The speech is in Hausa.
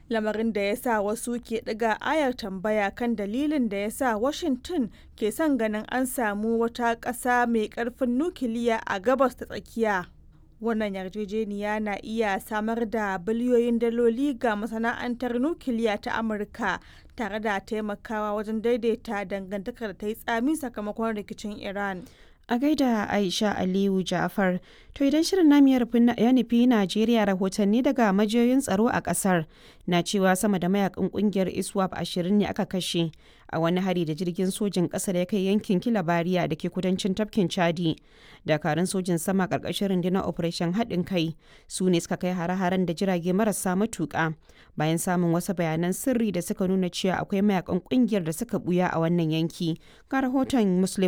lamarin da ya sa wasu ke ɗiga ayar tambaya kan dalilin da ya sa washington ke son ganin an samu wata ƙasa mai ƙarfin nukiliya a gabas ta tsakiya wannan yarjejeniya na iya samar da biliyoyin daloli ga masana'antar nukiliya ta amurka tare da taimakawa wajen daidaita dangantakar da ta yi tsami sakamakon rikicin iran a gaida aisha aliyu jafar to idan shirin namu ya nufi najeriya rahotanni daga majiyoyin tsaro a kasar na cewa sama da mayakan kungiyar iswap ashirin ne aka kashe a wani hari da jirgin sojin ƙasa da ya kai yankin kilabariya da ke kudancin tafkin chadi dakarun sojin sama ƙarƙashin rundunar operation haɗin kai su ne suka kai hare-haren da jirage marasa matuƙa bayan samun wasu bayanan sirri da suka nuna cewa akwai mayakan kungiyar da suka buya a wannan yanki ga rahoton muslim